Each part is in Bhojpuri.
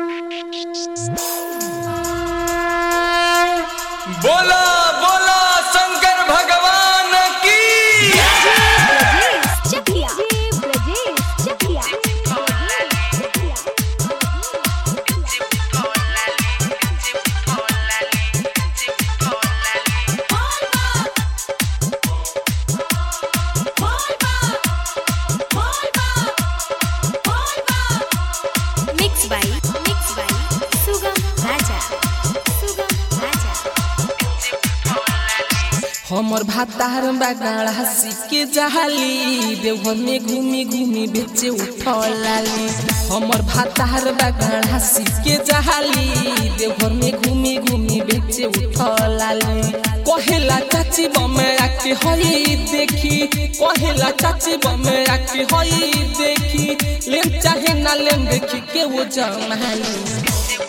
बोला बोला शंकर भगवान की Brajesh Chakiya Brajesh Chakiya mix by mix by Sugam Raja Sugam Raja हमर भातार बागाड़ा सिके जहाली देवघर में घूमी घूमी बेचे उठलाली हमर भातार बागाड़ा सिके जहाली देवघर में घूमी घूमी बेचे उठलाली कहेला चाची बमेरा के हई देखी कहेला चाची बमेरा के हई देखी लेम चाहे ना लेम देखी के वो जमाली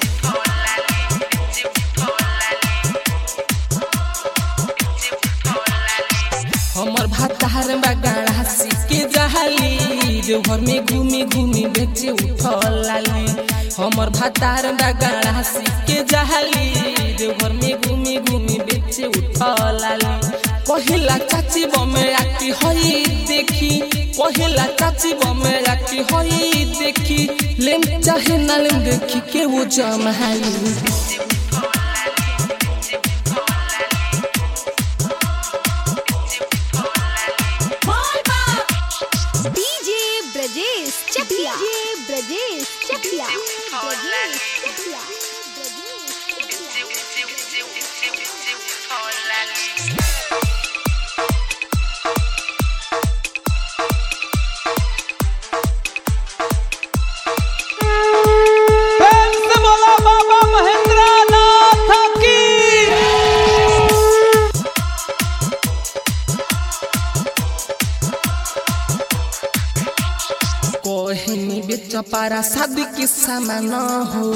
हमर भातार बागाड़ा सिके जहाली देवघर में घूमी घूमी बेचे उठलाली हमर भातार बागाड़ा सिके जहाली देवघर में घूमी घूमी बेचे उठलाली कहिला चाची बमेरा की हई देखी कहिला चाची बमेरा की हई देखी लेम चाहे ना लेम देखी के वो जमाली डीजे ब्रजेश चकिया ब्रजेश चकिया ब्रजेश चकिया प्रेम से बोला बाबा महेंद्र नाथ की कहनी बेच पारा शादी के सामान हो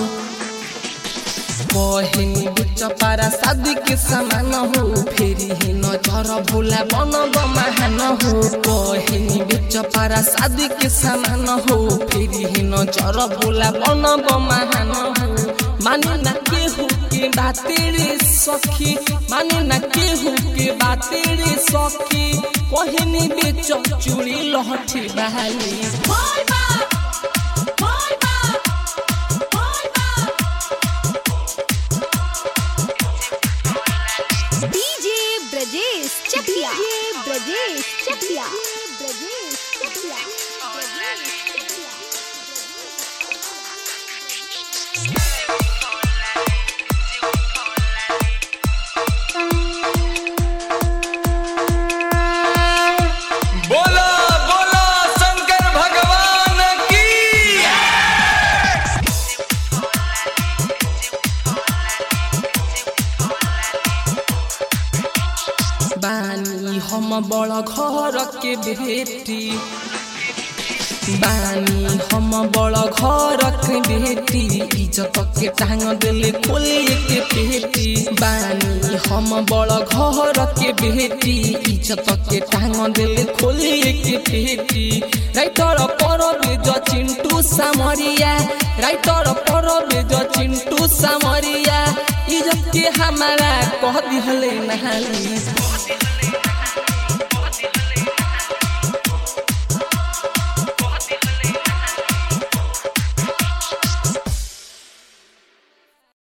कहनी बेच पारा शादी के सामान हो फेरी ही नजर भोला बन महान हो कहनी बेच पारा शादी के सामान हो फेरी ही नजर भोला बन महान हो माने ना केहू के बाते रे सखी माने ना केहू के बाते रे सखी कहनी बेच चूड़ी लहठी बहाली डीजे ब्रजेश चकिया ब्रजेश चकिया ब्रजेश चकिया बोला बोला शंकर भगवान की बानी हम बड़ घर के बेटी बानी हम बड़ घर के बेटी इज्जत के टांग दिले खोले के पेटी बानी हम बड़ घर के बेटी इज्जत के टांग दिले खोले के पेटी राइटर पर बेज चिंटू सामरिया राइटर पर बेज चिंटू सामरिया इज्जत के हमारा कह दिहले नहाली